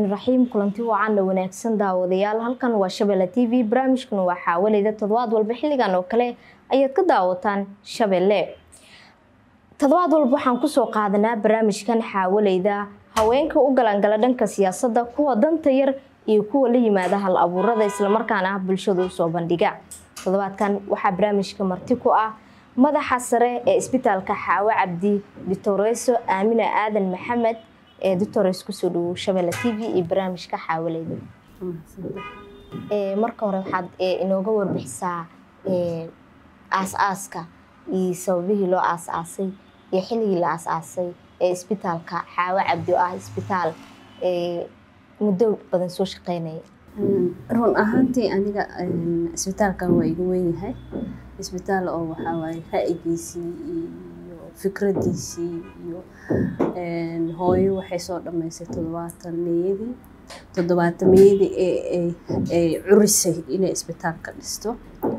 raxmaan raxiim kulanti wacaana wanaagsan daawadayaal halkan waa shabeelle t v barnaamijkuna waa xaawaleyda toddobaad walba xilligan oo kale ayaad ka daawataan shabeelle toddobaad walba waxaan kusoo qaadanaa barnaamijkan xaawaleyda haweenka u galangala dhanka siyaasadda kuwa danta yar iyo kuwa la yimaada hal abuurada islamarkaana bulshada usoo bandhiga toddobaadkan waxaa barnaamijka marti ku ah madaxa sare ee isbitaalka xaawo cabdi doctoreso aamina aadan maxamed ee doctores kusoo dhawow shabeelle t v iyo barnaamijka xaawaleyda marka hore waxaad inooga warbixisaa aas-aaska iyo sababihii loo aas-aasay iyo xilligii la aas-aasay ee isbitaalka xaawo cabdi oo ah isbitaal muddo badan soo shaqeynaya run ahaantii aniga isbitaalkan waa iga weynyahay isbitaal oo waxaa waaye ra-igiisii iyo fikradiisii iyo hooyo waxay soo dhammaysay toddobaatan meeyadii toddobaatan meeyadii ay curisay inay isbitaalka dhisto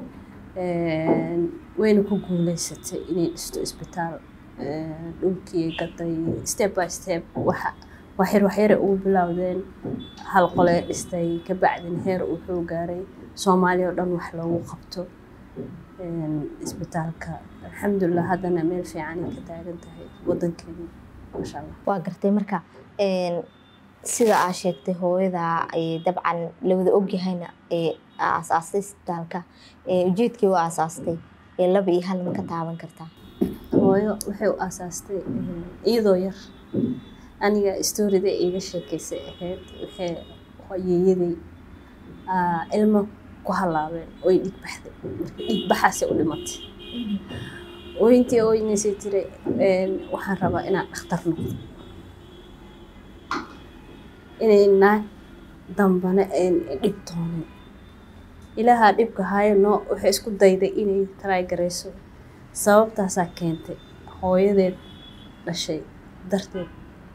wayna ku guuleysatay inay dhisto isbitaal dhulkii gaday step by step waxa waxyar waxyare ugu bilowdeen hal qolee dhistay kabacdina heer wuxuu gaaray soomaaliya oo dhan wax loogu qabto isbitaalka alxamdulilah haddana meel fiicanay ka taagan tahay wadankeena maasha allah waa gartay marka sida aa sheegtay hooyada dabcan lawada ogyahayna aasaastay isbitaalka ujeedkii u aasaastay laba iyo hal ma ka taaban kartaa hooyo waxay u aasaastay iyadoo yar aniga storida iiga sheekeysay ahayd waxay yeeyaday ilmo ku halaabeen oy dhig baxday marka dhig baxaasay u dhimatay ooyintii ooynaysay tiray waxaan rabaa inaan dhakhtar noqdo inay naag dambana dhib toonin ilaahaa dhibka haayo noo waxay isku dayday inay taraagarayso sababtaasaa keentay hooyadeed dhashay darteed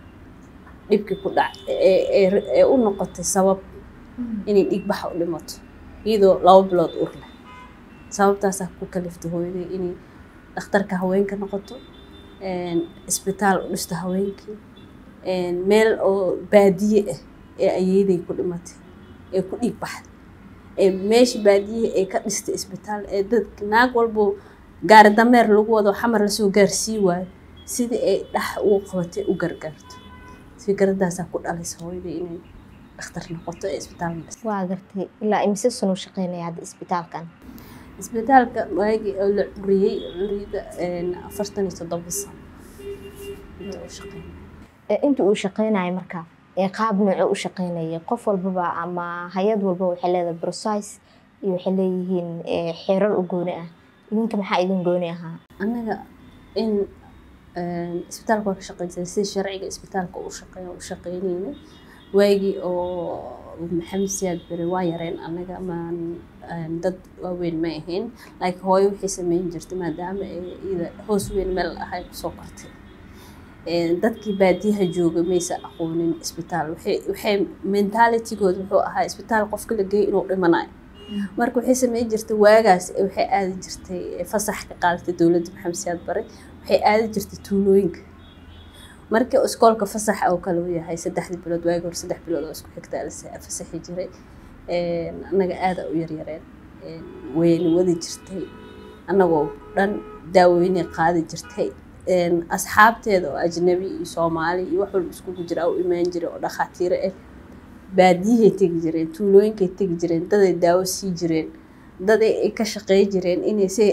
dhibkii ku dhac ee u noqotay sabab inay dhigbaxa u dhimato iyadoo laba bilood ur leh sababtaasaa ku kaliftay hooyaday inay dhakhtarka haweenka noqoto isbitaal u dhisto haweenkii meel oo baadiye ah ee ayeeday ku dhimatay ee ku dhiig baxday ee meesha baadiye ay ka dhistay isbitaal ee dadka naag walbo gaari dameer lagu wado xamar lasoo gaarsii waayo sidii ay dhax ugu qabatay u gargaarto fikradaasaa ku dhalaysa hooyada inay dhakhtar noqoto ee isbitaalka dhistay waa gartay ilaa imise sano shaqeynaya hadda isbitaalkan isbitaalka waagii oo la curiyey curiyada afartan iyo toddoba sano inta uu shaqeynaya inta uu shaqeynayo marka qaab nooco u shaqeynaya qof walbaba ama hay-ad walba waxay leedahay brocise iyo waxay leeyihiin xeerar u gooni ah idinka maxaa idin gooni ahaa annaga in isbitaalka waa ka shaqeyn jiray sida sharciga isbitaalka u shaqeeya u shaqeynayna waagii oo maxamed siyaad bere waa yareen annaga maan dad waaweyn ma ahayn laakiin hooyo waxay sameyn jirtay maadaama iyada hoos weyn meel ahay kusoo kortay dadkii baadiyaha jooga maysa aqoonin isbitaal waxay mentalitigooda wuxuu ahaa isbitaal qofka la geeyo inuu dhimanayo marka waxay sameyn jirtay waagaas waxay aadi jirtay fasax ka qaadatay dowladda maxamed siyaad bare waxay aadi jirtay tuulooyinka markii iskoolka fasax oo kale u yahay saddexdii bilood waagi hore saddex bilood oo isku xigtaa la fasaxi jiray annaga aada u yaryareen wayna wadi jirtay annagoo dhan daaweynay qaadi jirtay asxaabteeda oo ajnabi iyo soomaali iyo wax walba iskugu jira u imaan jiray oo dhakhaatiiro ah baadiyahay tegi jireen tuulooyinkay tegi jireen daday daawo sii jireen daday ay ka shaqey jireen inay si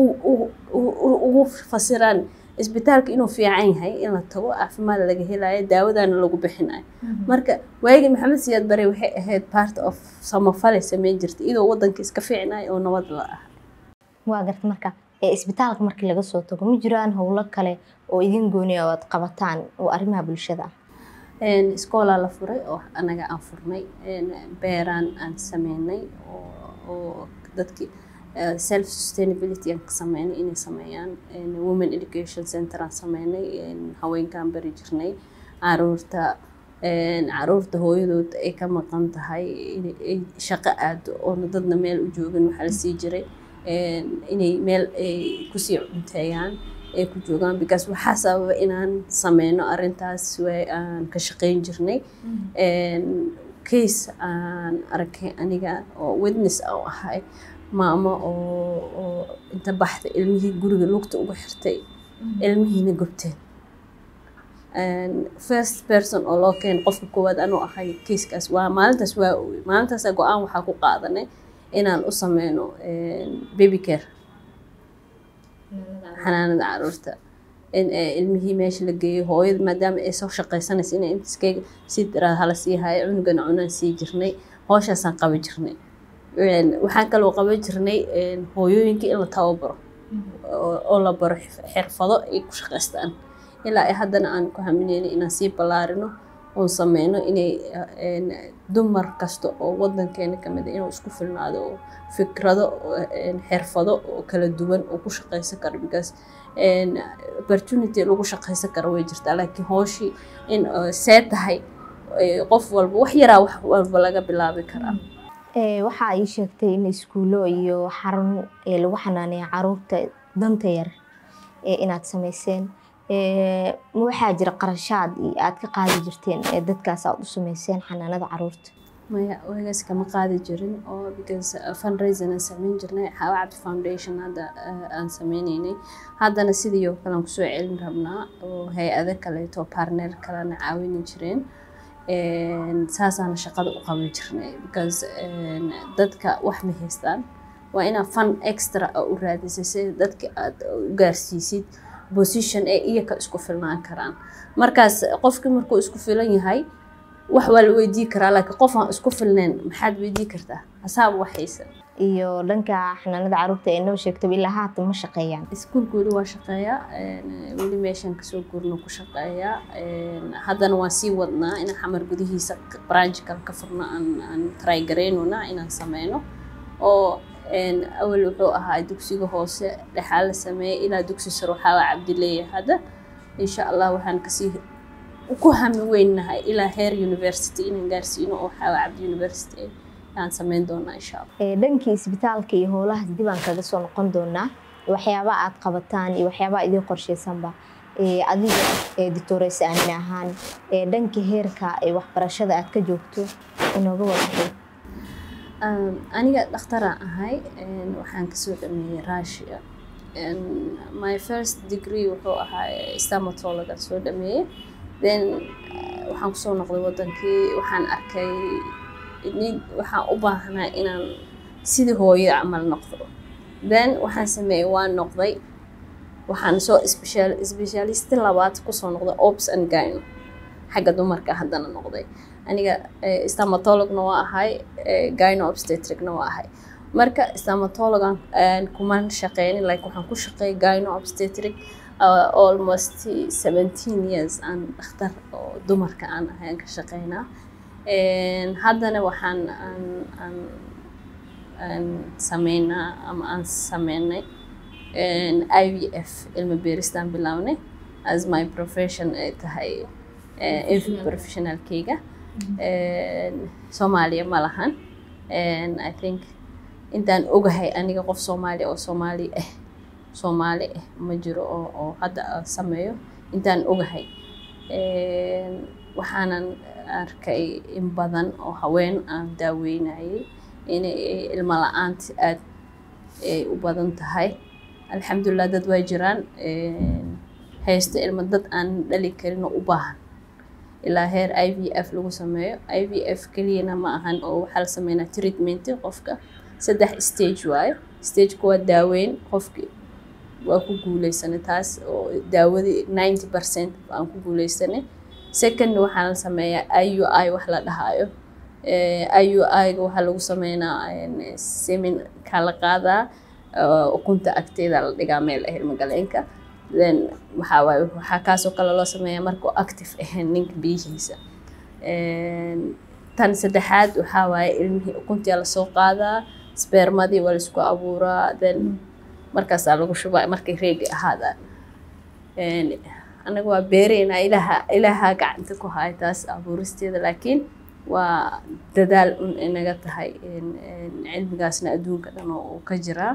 ugu fasiraan isbitaalka inuu fiican yahay in la tago caafimaad laga helayo daawadana lagu bixinayo marka waagii maxamed siyaad bare waxay ahayd part of samafale sameyn jirtay iyadoo wadanka iska fiicnayo oo nabad la ah waa garta marka isbitaalka markii laga soo tago ma jiraan howlo kale oo idin gooni oo aad qabataan oo arrimaha bulshada ah iskoolaa la furay oo anaga aan furnay beeraan aan sameynay oo dadkii self sustainability aan ka sameynay inay sameeyaan women education center aan sameynay haweenkaan bari jirnay caruurta caruurta hooyadood ay ka maqan tahay inay shaqo aado oona dadna meel u joogin waxaa la sii jiray inay meel ay kusii cunteeyaan ay ku joogaan because waxaa sababa inaan sameyno arrintaas way aan ka shaqeyn jirnay case aan arkay aniga oo witness u ahay maamo oo oo inta baxda ilmihii guriga lugta uga xirtay ilmihiina gubteen first person oo loo keenay qofka koowaad anuu ahay kiiskaas waa maalintaas waa oogay maalintaas go-aan waxaa ku qaadanay inaan u sameyno baby care xanaanada caruurta in ilmihii meesha la geeyo hooyada maadaama ay soo shaqaysanaysa inay intaskeyga si daraa hala sii hayo cunugana cunaan sii jirnay hooshaasaan qaban jirnay waxaan kaloo qaban jirnay hooyooyinka in la tababaro oo la baro xirfado ay ku shaqaystaan ilaa haddana aan ku hamineyno inaan sii ballaarino oon sameyno inay dumar kasta oo wadankeena kamid inuu isku filnaado oo fikrado xirfado oo kala duwan oo ku shaqaysan karo because opportunity lagu shaqaysan karo way jirtaa laakiin hooshii in see tahay qof walba wax yaraa wax walba laga bilaabi karaa waxaa ii sheegtay in iskuulo iyo xarun lagu xanaaneeya caruurta danta yar inaad sameyseen waxaa jira qarashaad aad ka qaadi jirteen ee dadkaas aad u sameyseen xanaanada caruurta maya wagaas kama qaadi jirin oo because fundraising aan sameyn jirnay xawa cabdi foundation hadda aan sameyneynay haddana sidii oo kale aan kusoo celin rabnaa oo hay-ado kaleeto partner kalena caawini jireen saasaana shaqada u qaban jirnay because dadka wax ma haystaan waa inaad fun extra u raadisay si dadka aad u gaarsiisid position ee iyaka isku filnaan karaan markaas qofkii markuu isku filan yahay wax waa la weydii karaa laakiin qof aan isku filnayn maxaad weydii kartaa hasaaba waxaysa iyo dhanka xanaanada caruurta ee noo sheegtaba ilaa haatan ma shaqeeyaan iskuulka weli waa shaqeeyaa weli meeshaan kasoo guurno ku shaqeeyaa haddana waan sii wadnaa inaan xamar gudihiisa branchkal ka furno aan aan try garaynona inaan sameyno oo awal wuxuu ahaa dugsiga hoose dhexaa la sameeyay ilaa dugsi sare waxaa waa cabdileeya hadda insha allah waxaan kasii ku hami weynahay ilaa heer university inaan gaarsiino oo xawa cabdi university aan sameyn doonaa insha allah dhankii isbitaalka iyo howlahaas dib aan kaga soo noqon doonaa waxyaabaha aad qabataan iyo waxyaabaha idiin qorsheysanba adiga dictores aamin ahaan dhanka heerka waxbarashada aad ka joogto inooga wadaxay aniga dhakhtaraan ahay waxaan kasoo dhameeyey russia my first degree wuxuu ahaa stamatologa soo dhameeyey then waxaan kusoo noqday wadankii waxaan arkay nin waxaan u baahnaa inaan sidii hooyo camal noqdo then waxaan sameeyey waan noqday waxaan soo specialisti labaad kusoo noqday ops and gyno xagga dumarka haddana noqday aniga stamatologna waa ahay gyno obstetricna waa ahay marka stamatologan kuman shaqeynin like waxaan ku shaqeeyay gyno obstetric uh, almost seventeen years aan dhakhtar oo dumarka aan ahay aan ka shaqeynaa haddana waxaan aan aan aan sameynaa ama aan sameynay i v f ilma beeristaan bilaabnay as my profession ay tahay infant professionalkeyga soomaaliya ma lahan i think intaan ogahay aniga qof soomaaliya oo soomaali ah soomaali ah ma jiro oo oo hadda sameeyo intaan ogahay waxaanan arkay in badan oo haween aan daaweynayay inay ilmo la-aanta aada ay u badan tahay alxamdulilah dad waa jiraan haysto ilmo dad aan dhali karin oo u baahan ilaa heer i v f lagu sameeyo i v f keliyana ma ahan oo waxaa la sameynaa treatment qofka saddex stage waayo stageka waa daaweyn qofki waa ku guuleysanay taas oo daawadii ninety percent aan ku guuleysanay second waxaa la sameeyaa i u i wax la dhahaayo i u i-ga waxaa lagu sameynaa semin kaa la qaadaa ukunta agteeda la dhigaa meel ah ilmagaleenka then waxaa waaye waxaa kaasoo kale loo sameeyaa markuu active ahayn ninka biyihiisa tan saddexaad waxaa waaye ilmihii ukuntii lasoo qaadaa spermadii waa laisku abuuraa then markaasaa lagu shubaa markay reedi ahaadaan anaga waa beereynaa ilaha ilaaha gacanta ku haya taas abuuristeeda laakiin waa dadaal un inaga tahay cilmigaasna adduunka dhan oo ka jiraa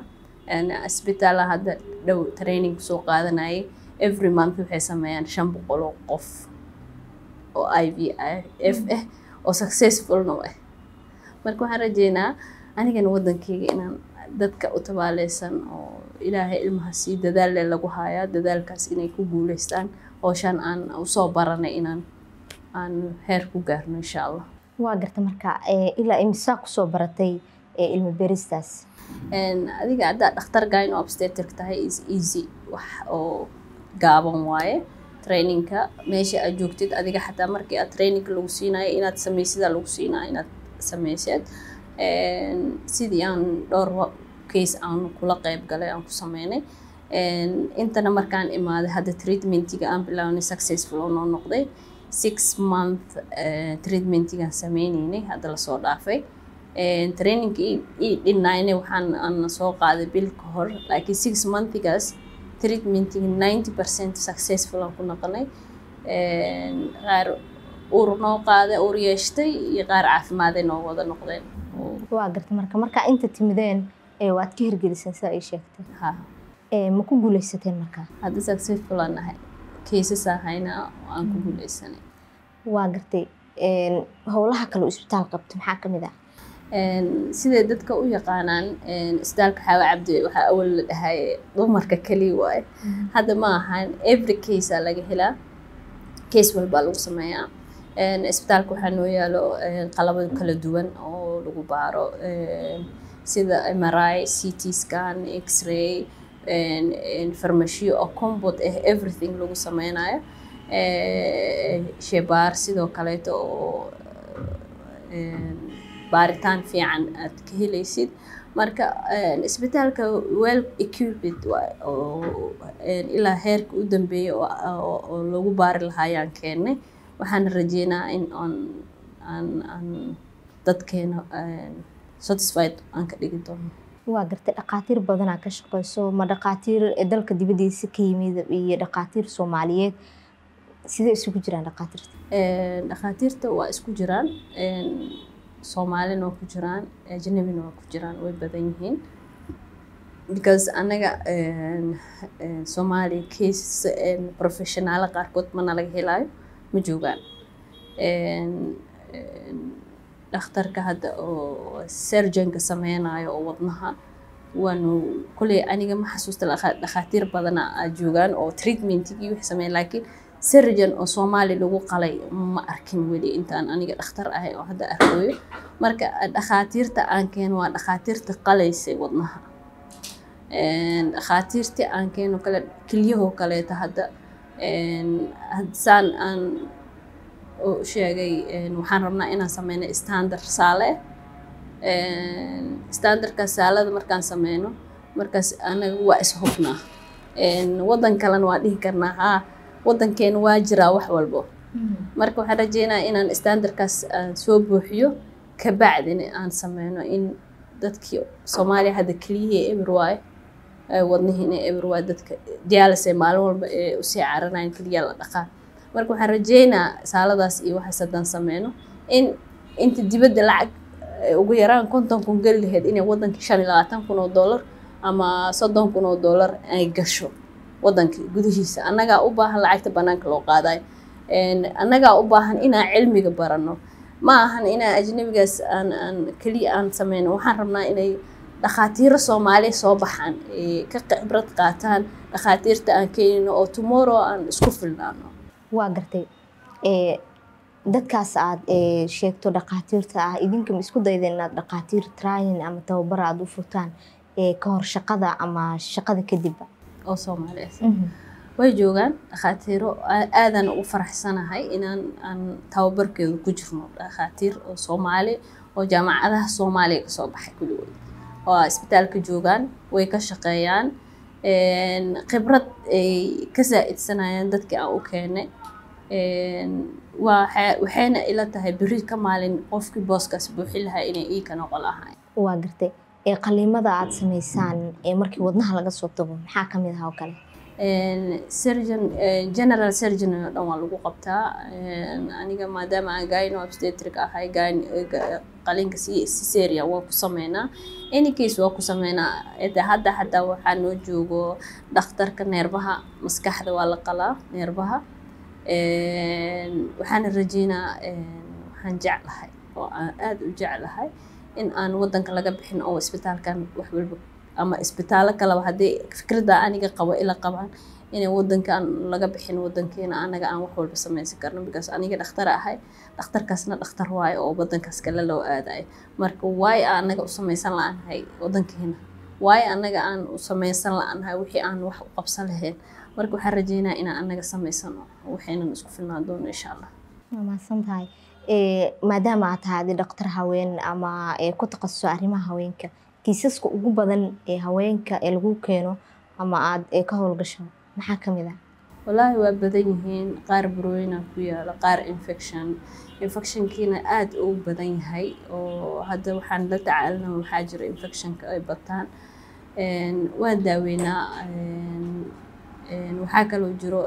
isbitaala hadda dhow training soo qaadanayay every month waxay sameeyaan shan boqol oo qof oo i v f ah oo successfulna ah marka waxaan rajeynaa anigana waddankeyga inaan dadka u tabaaleysan oo ilaahay ilmaha sii dadaalle lagu haayaa dadaalkaas inay ku guuleystaan howshaan aan usoo baranay inaan aan heer ku gaarno insha allah waa garta marka ilaa imisaa kusoo baratay ilmi beristaas adiga haddaa dhakhtar gayn oo obstetric tahay is easy wax oo gaaban waaye trainingka meesha aad joogtid adiga xataa markii aad trainingka lagu siinayo inaad samaysidaa lagu siinaa inaad samayseed sidii aan dhowr case aan kula qeyb galay aan ku sameynay intana markaan imaaday hadda treatmentiga aan bilaabnay successful oo noo noqday six month treatmentigaan sameyneynay hadda lasoo dhaafay trainingka ii dhinayna waxaan aan soo qaaday bil ka hor laakiin six monthigaas treatmentiga ninety percent successful aan ku noqonay qaar uur noo qaaday uur yeeshtay iyo qaar caafimaadee noo wada noqdeen waa garta marka markaa inta timideen waad ka hirgeliseen sida ay sheegtay ha ma ku guuleysateen markaa hadda successful aan nahay cases ahayna aan ku guuleysanay waa gartay howlaha kale oo isbitaal qabto maxaa ka mid ah siday dadka u yaqaanaan isbitaalka xaawa cabdi waxaa awal la dhahay dumarka keliya waaye hadda ma ahan every case aa laga helaa case walbaa lagu sameeyaa isbitaalka waxaa noo yaalo qalabo kala duwan oo lagu baaro sida mri c t scan x-ray farmashiyo oo combot ah everything lagu sameynayo shebaar sidoo kaleeto oo baaritaan fiican aad ka helaysid marka isbitaalka well equiped oo ilaa heerka u dambeeya oo lagu baari lahaa ayaan keennay waxaan rajeynaa in aan aan aan dadkeena satisfied aan ka dhigi doono waa gartay dhakhaatiir badanaa ka shaqeyso ma dhakhaatiir dalka dibadiisa ka yimid iyo dhakhaatiir soomaaliyeed sidee isugu jiraan dhakhaatiirta dhakhaatiirta waa isku jiraan soomaalina waa ku jiraan ajnabina waa ku jiraan way badan yihiin because anaga soomaaliya case professionaala qaarkood mana laga helaayo ma joogaan dhakhtarka hadda oo surgeonka sameynayo oo wadnaha waanu kuley aniga ma xasuusta dhakhaatiir badana aad joogaan oo treatmentigii wixii sameyn laakiin surgeon oo soomaali lagu qalay ma arkin weli intaan aniga dhakhtar ahay oo hadda arkooyo marka dhakhaatiirta aan keeno waa dhakhaatiirta qalaysay wadnaha dhakhaatiirtii aan keeno kale kelyahoo kaleeta hadda saan aan sheegay waxaan rabnaa inaan sameyno standard saale standardkaas saalada markaan sameyno markaas anaga waa ishubnaa waddan kalena waa dhihi karnaa haa waddankeena waa jiraa wax walbo marka waxaan rajeynaya inaan standardkaas aan soo buuxiyo kabacdina aan sameyno in dadkii soomaaliya hadda keliyihii eber waaye wadnihiina eber waaye dadka dialyse maalin walba ee usii caranayan keliya la dhaqaa marka waxaan rajeynaa saaladaas iyo waxaas haddaan sameyno in inta dibadda lacag ugu yaraan konton kun geli lahayd inay waddankii shan iyo labaatan kun oo dollar ama soddon kun oo dollar ay gasho waddankii gudihiisa annagaa u baahan lacagta bannaanka loo qaadayo annagaa u baahan inaan cilmiga barano ma ahan inaan ajnabigaas aan aan keliya aan sameyno waxaan rabnaa inay dhakhaatiiro soomaaliya soo baxaan ka khibrad qaataan dhakhaatiirta aan keenino oo tomorrow aan isku filnaano waa gartay dadkaas aad sheegto dhakhaatiirta ah idinka ma isku daydeen inaad dhakhaatiir training ama tababar aada u furtaan ka hor shaqada ama shaqada kadibba oo soomaaliyeed way joogaan dhakhaatiiro aadaan ugu faraxsanahay inaan aan tababarkeedu ku jirno dhakhaatiir oo soomaali oo jaamacadaha soomaaliya kasoo baxay kulligood oo isbitaalka joogaan way ka shaqeeyaan khibrad ay ka saa-idsanayaan dadkii aan u keenay waxayna ila tahay beri ka maalin qofkii booskaas buuxin lahaa inay ii ka noqon lahayn waa gartay qaliimada aada sameysaan markii wadnaha laga soo tago maxaa ka mid aha oo kale surgeon general surgeon oo dhan waa lagu qabtaa aniga maadaama aan gyno obstetric ahay qalinka cesarean waa ku sameynaa any case waa ku sameynaa hadda hadda waxaa noo joogo dhakhtarka neerbaha maskaxda waa la qalaa neerbaha waxaana rajeynaa waxaan jeclahay oo aan aada u jeclahay in aan wadanka laga bixin oo isbitaalkan wax walba ama isbitaallo kaleba haddii fikradda aniga qabo ila qabaan inay wadankan laga bixin wadankeena anaga aan wax walba samaysan karno because aniga dhakhtar ahay dhakhtarkaasna dhakhtar waayo oo wadankaas kale loo aadayo marka waay anaga u samaysan la-aanhay wadankeena waay anaga aan u samaysan la-aanhay wixii aan wax u qabsan lahayn marka waxaan rajeynaa inaan anaga samaysano waxaynan isku filnaan doono insha allah waa mahadsan tahay maadaama aad tahay adi dhaktar haween ama ku takhasuso arrimaha haweenka kiisaska ugu badan ee haweenka ee lagu keeno ama aad ka howlgasho maxaa ka mid ah wallaahi waa badan yihiin qaar burooyina ku yaalo qaar infection infectionkiina aada u badan yahay oo hadda waxaan la tacaalina waxaa jira infectionka ay bataan waan daaweynaa waxaa kaloo jiro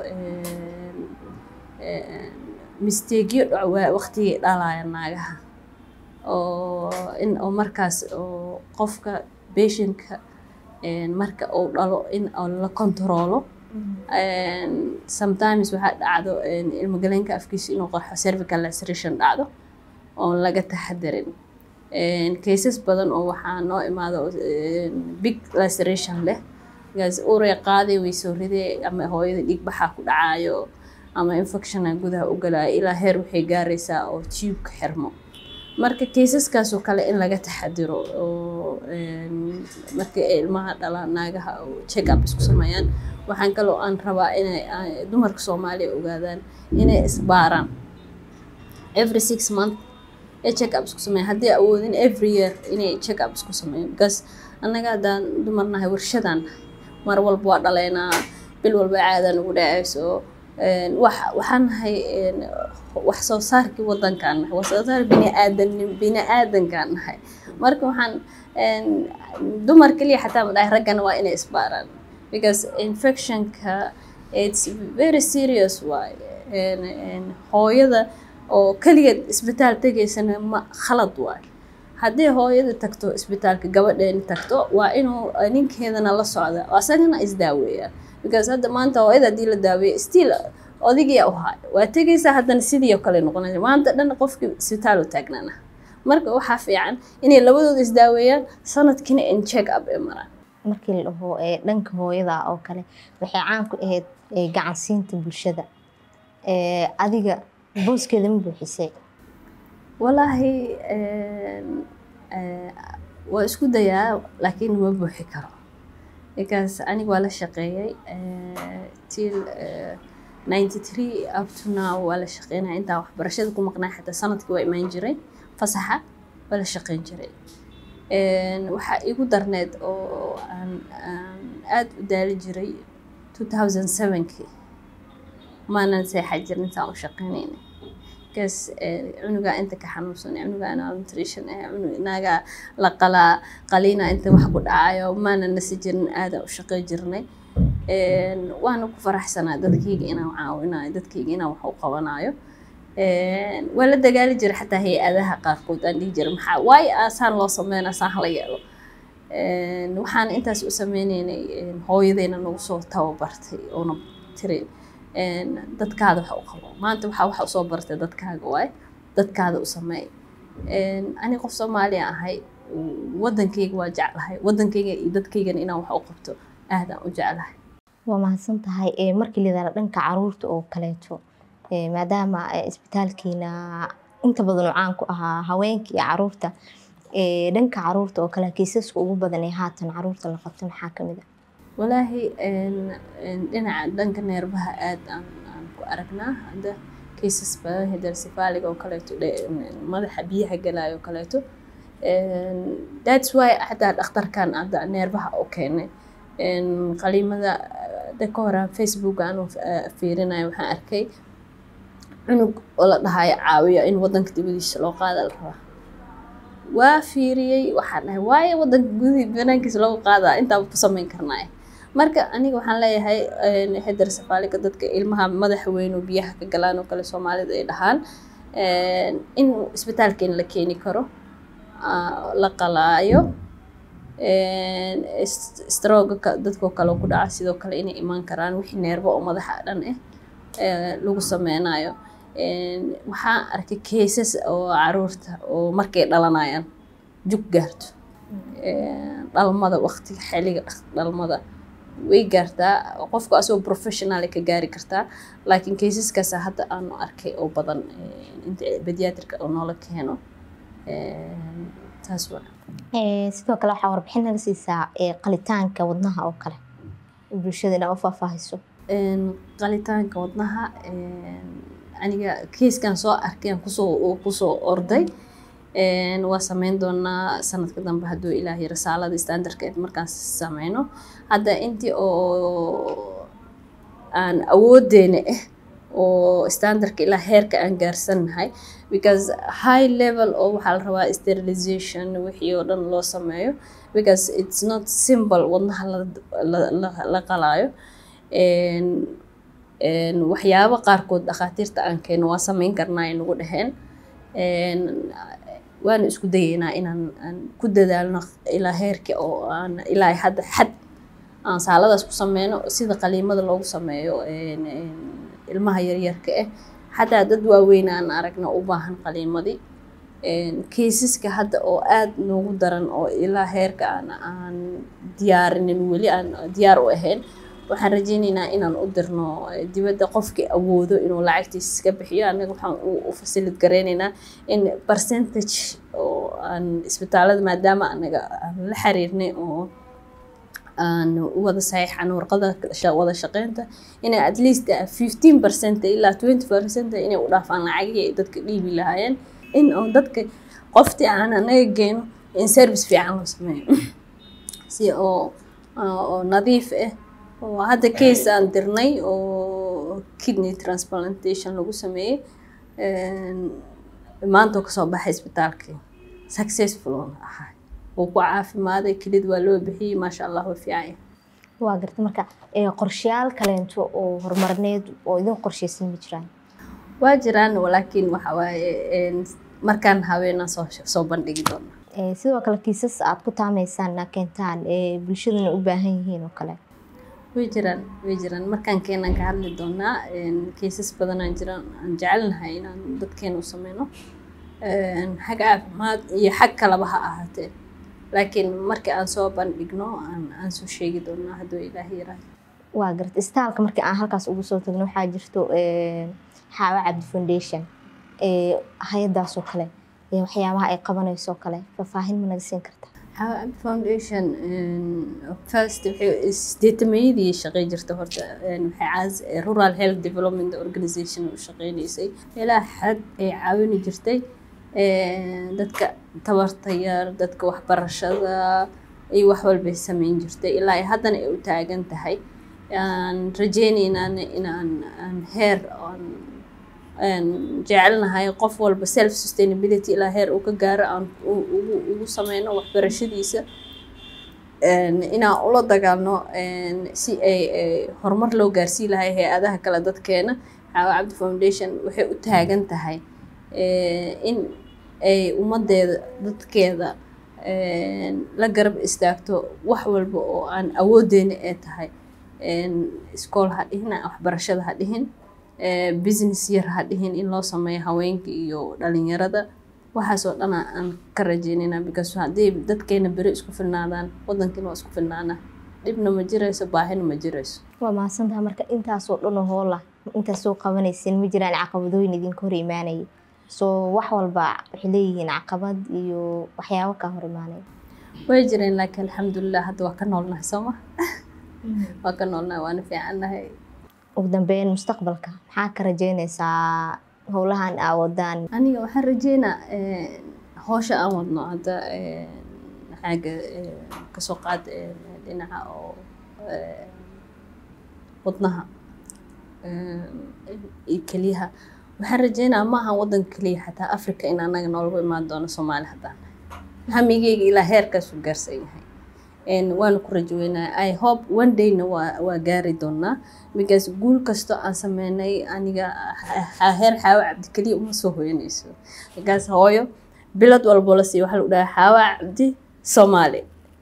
misteegyo waqtigii dhalaya naagaha oo in oo markaas oo qofka beshinka marka uu dhalo in la kontaroolo sometimes waxaa dhacdo ilmagaleenka afkiisa inuu qarxo cervical laceration dhacdo oon laga taxadarin cases badan oo waxaa noo imaado big laceration leh gaas uray qaaday way soo ridee ama hooyada dhiig baxaa ku dhacayo ama infectiona gudaha u galaayo ilaa heer waxay gaaraysaa oo tubeka xirmo marka kaysaskaasoo kale in laga taxadiro oo markii ay ilmaha dhalaan naagaha oo check up isku sameeyaan waxaan kaloo aan rabaa inay dumarka soomaaliya ogaadaan inay isbaaraan every six month ee check up isku sameeyaan haddii awoodin every year inay check up isku sameeyaan because annaga haddaan dumarnahay warshadaan nahay mar walba waa dhaleynaa bil walba caadaan ugu dhacayso wax waxaan nahay wax soo saarkii wadankaan nahay wax soo saar biniaadan bini-aadankaan nahay marka waxaan dumar keliya xataa ma dhahay raggana waa inay isbaaraan because infectionka it's very serious waay hooyada oo keligeed isbitaal tegaysana ma khalad waay haddii hooyada tagto isbitaalka gabadheeni tagto waa inuu ninkeedana la socda asagana isdaaweeyaa because hadda maanta hooyada haddii la daaweeya still odigiya u haay waa tegaysaa haddana sidii oo kale noqonaysa maanta dhan qofkii isbitaal u taagnaana marka waxaa fiican inay labadooda isdaaweeyaan sanadkiina in check up ay maraan markii la dhaho dhanka hooyada oo kale waxay caan ku ahayd gacansiinta bulshada adiga booskeeda ma buuxisay walaahi waa isku dayaa laakiin ma buuxi karo because aniga waa la shaqeeyay till ninety three up to now waa la shaqeynaya intaa waxbarashada ku maqnaa xataa sanadkii waa imaan jiray fasaxa waa la shaqeyn jiray waxaa igu darneed oo aan aan aada u daali jiray two thousand sevenkii maanan seexa jirin intaan u shaqeynayna kas cunugaa inta ka xanuunsan cunugaa nutrition ah inaga la qalaa qaliina inta wax ku dhacayo maanan nasi jirin aadaan u shaqey jirnay waana ku faraxsanaa dadkayga inaan caawinayo dadkayga inaan wax u qabanayo waa la dagaali jiray xataa hay-adaha qaarkood aan dhihi jiray maxaa waayo asaan loo sameyn asaan hala yeelo waxaan intaas u sameyneynay hooyadeyna nagu soo tababartay oona tiri dadkaada wax u qabo maanta waxaa waxa usoo bartay dadkaaga waay dadkaada u sameey ani qof soomaaliya ahay wadankayga waa jeclahay wadankayga iyo dadkaygana inaan wax u qabto aadaan u jeclahay waa mahadsan tahay markii lidaala dhanka caruurta oo kaleeto maadaama isbitaalkiina inta badan oo caan ku ahaa haweenka iyo caruurta dhanka caruurta oo kale kiisaska ugu badan ee haatan caruurta la qabto maxaa kamid ah walaahi dhinaca dhanka neerbaha aada aan aan ku aragnaa hadda cases badan hidarsifaaliga oo kaleeto madaxa biyaha galaayo oo kaleeto that's why xataa dhakhtarkan hadda neerbaha u keenay qaliimada da ka hore facebook aanu fiirinayo waxaan arkay cunug oo la dhahayo caawiyo in wadanka dibadiisa loo qaada la rabaa waa fiiriyey waxaan dhahay waayo wadanka gudi banaankiisa loogu qaadaa intaaba ku samayn karnaaye marka aniga waxaan leeyahay hedersafaalika dadka ilmaha madaxa weyn oo biyaha ka galaan oo kale soomaalida ay dhahaan in isbitaalkeena la keeni karo la qalaayo strooga dadkoo kale ku dhaca sidoo kale inay imaan karaan wixii neerbo oo madaxa dhan ah lagu sameynayo waxaan arkay cases oo caruurta oo markay dhalanayaan jug gaarto dhalmada waqtiga xiliga dhalmada way gaartaa qofka asagoo professional ka gaari kartaa laakiin caseskaas hadda aanu arkay oo badan inta bediatrika oo noola keeno taas waa sidoo kale waxaa warbixin naga siisaa qalitaanka wadnaha oo kale bulshada inaa u faahfaahiso qalitaanka wadnaha aniga keiskan soo arkay aan kusoo kusoo orday waa sameyn doonaa sanadka dambe hadduu ilaahay rasaalada standardkeed markaan sameyno hadda intii oo aan awoodeena ah oo standardka ilaa heerka aan gaarsannahay because high level oo waxaa la rabaa sterilization wixii oo dhan loo sameeyo because it's not simple wadnaha la qalaayo waxyaabo qaarkood dhakhaatiirta aan keeno waa sameyn karnaa ay nagu dhaheen waana isku dayeynaa inaan aan ku dadaalno ilaa heerka oo aan ilaa hadda xad aan saaladaas ku sameyno sida qaliimada loogu sameeyo ilmaha yaryarka ah xataa dad waaweyn aan aragna u baahan qaliimadii kaysaska hadda oo aada noogu daran oo ilaa heerka aan aan diyaarinin weli aan diyaar u ahayn waxaan rajeyneynaa inaan u dirno dibadda qofkii awoodo inuu lacagtiisa iska bixiyo annaga waxaan u fasilid gareyneynaa in percentage oo aan isbitaalada maadaama anaga aan la xiriirnay oo aan u wada saxiixan warqada wada shaqeynta inay at least fifteen percent ilaa twenty percent inay u dhaafaan lacagihii ay dadka dhiibi lahaayeen in oo dadka qoftii aan anaga geeno in service fiican loo sameeyo si oo oo nadiif ah oo hadda case aan dirnay oo kidney transplantation lagu sameeyey maanta oo kasoo baxay isbitaalkii successful oon ahaa wuu ku caafimaaday kelid waa loo bixiyey maasha allah waa fiicanya waa garta marka qorshayaal kaleento oo horumarneed oo idin qorshaysan ma jiraan waa jiraan laakiin waxa waaye markaan haweenaan soo soo bandhigi doona sidoo kale kiisas aad ku taameysaan keentaan bulshadana u baahan yihiin oo kale way jiraan way jiraan markaan keenaan ka hadli doonaa kaysas badanaan jiraan aan jecelnahay inaan dadkeena u sameyno xag caafimaad iyo xag kalaba ha ahaatee laakiin markii aan soo bandhigno aan aan soo sheegi doonaa hadduu ilaahay yaraado waa garta istaalka markii aan halkaas ugu soo tagno waxaa jirto xaawa cabdi foundation hay-adaas oo kale waxyaabaha ay qabanayso oo kale faahfaahin ma naga siin karta xaawa cabdi foundation first waxay sideetamayadii shaqey jirta horta waxay caas rural health development organization u shaqeynaysay ilaa xad ay caawini jirtay dadka tabarta yar dadka waxbarashada iyo wax walbay sameyn jirtay ilaa ay haddana ay u taagan tahay aan rajeyneynaan inaan aan heer aan jecelnahay qof walba self sustainability ilaa heer uu ka gaaro aan ugu sameyno waxbarashadiisa inaan ula dagaalno si ay horumar loo gaarsii lahay hay-adaha kale dadkeena xaawa cabdi foundation waxay u taagan tahay in ay ummadeeda dadkeeda la garab istaagto wax walba oo aan awoodeena ee tahay iskool ha dhihin waxbarashada ha dhihin business yar ha dhihin in loo sameeyo haweenka iyo dhalinyarada waxaasoo dhana aan ka rajeynayna because haddii dadkeena beri isku filnaadaan wadankiina waa isku filnaana dhibna ma jirayso baahina ma jirayso waa mahadsantaha marka intaasoo dhanoo hoola intaas soo qabanaysin ma jiraan caqabadooyin idinka hor imaanaya soo wax walba waxay leeyihiin caqabad iyo waxyaabo kaa hor imaanaya way jireen laakiin alxamdulilah hadda waa ka noolnahay soo ma waa ka noolnahay waana fiicannahay ugu dambeyn mustaqbalka maxaa ka rajeynaysaa howlahan aa wadaan aniga waxaan rajeynaa howsha aan wadno hadda xaaga kasoo qaad dhinaca oo wadnaha iyo keliyaha waxaan rajeynaa ma ahan wadanka keliya xataa africa in anaga noolagu imaan doono soomaali haddaan hamigeyga ilaa heerkaasuu gaarsan yahay waana ku rajaweynaa i hope one dayna waa waa gaari doonaa because guul kasto aan sameynay aniga heer xaawo cabdi keliya uma soo hoyanayso because hooyo bilad walbo la siiyo waxaa lagu dhahaa xaawo cabdi soomaali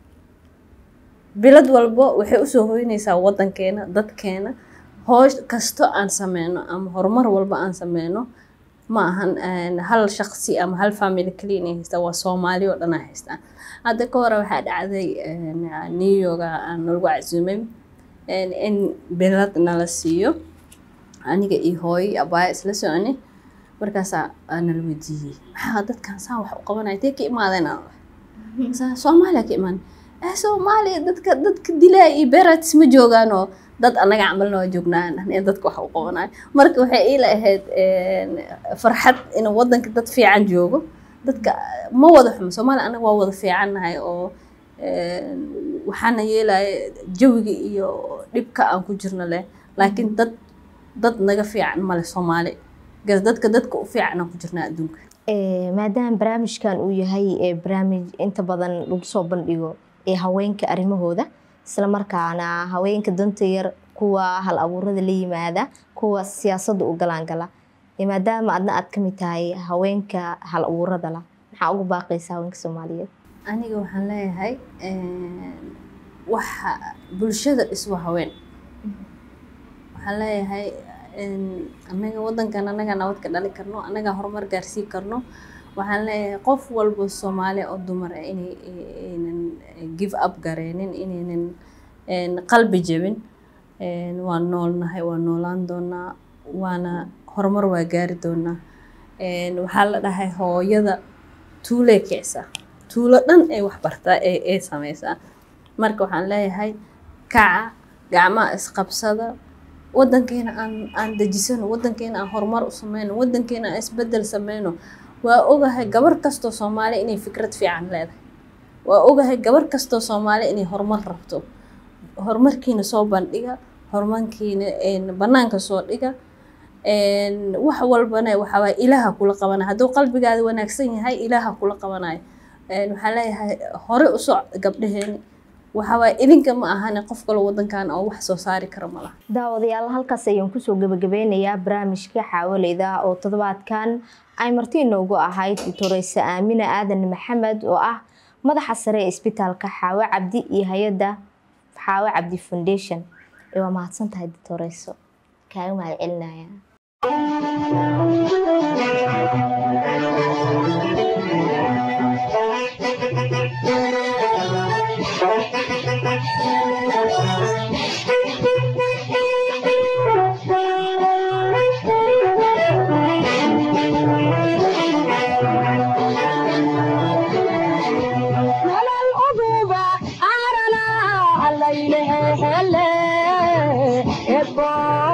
bilad walbo waxay usoo hoynaysaa wadankeena dadkeena hoosh kasto aan sameyno ama horumar walba aan sameyno ma ahan hal shaqsi ama hal family kaliya inay haystaan waa soomaali oo dhan ay haystaan hadda ka hore waxaa dhacday new york aan nalagu casuumay in bilad nala siiyo aniga iyo hooyo abaaya isla soconi markaasaa nala weydiiyey maxaa dadkan saa wax u qabanaya intee ka imaadeen soomaaliya ka imaan soomaaliya dadka dadka dilaa iyo beratis ma joogaanoo dad anaga camalna waa joognaan in dadka wax u qabanayo marka waxay iila ahayd farxad in wadanka dad fiican joogo dadka ma wada xumo soomaaliya anaga waa wada fiicannahay oo waxaana yeelaya jawiga iyo dhibka aan ku jirno leh laakiin dad dad naga fiican male soomaali gas dadka dadka u fiican aan ku jirnaa adduunka maadaama barnaamijkan uu yahay barnaamij inta badan lagu soo bandhigo ee haweenka arrimahooda isla markaana haweenka danta yar kuwa hal abuurada la yimaada kuwa siyaasadda u galaangala maadaama adna aad kamid tahay haweenka hal abuurada la maxaa ugu baaqaysa haweenka soomaaliyeed aniga waxaan leeyahay waxa bulshada iswa haween waxaan leeyahay anaga wadankan anaga nabad ka dhali karno anaga horumar gaarsii karno waxaan leeyahay qof walba soomaali oo dumar ah inay aynan give up gareenin inaynan qalbi jebin waan noolnahay waan noolaan doonaa waana horumar waa gaari doonaa waxaa la dhahay hooyada tuulee kicisa tuulo dhan ay wax bartaa ee sameysaa marka waxaan leeyahay kaca gacmaha isqabsada wadankeena aan aan dejisano wadankeena aan horumar u sameyno wadankeena aan isbedel sameyno waa ogahay gabar kastoo soomaali inay fikrad fiican leedahay waa ogahay gabar kastoo soomaali inay horumar rabto horumarkiina soo bandhiga horumarkiina banaanka soo dhiga wax walbana waxawaaye ilaaha kula qabanayo hadduu qalbigaada wanaagsan yahay ilaaha kula qabanayo waxaan leeyahay hore u soc gabdhaheeni waxawaaye idinka ma ahane qof kaloo wadankan oo wax soo saari kara ma laha daawadayaal halkaas ayaan kusoo gabagabeynayaa barnaamijka xaawaleyda oo toddobaadkan ay marti inoogu ahayd doctoreyse aamina aadan maxamed oo ah madaxa sare ee isbitaalka xaawo cabdi iyo hay-adda xaawo cabdi foundation waa mahadsan tahay doctoreyso kaaga mahad celinaya Hele, hele, ebo.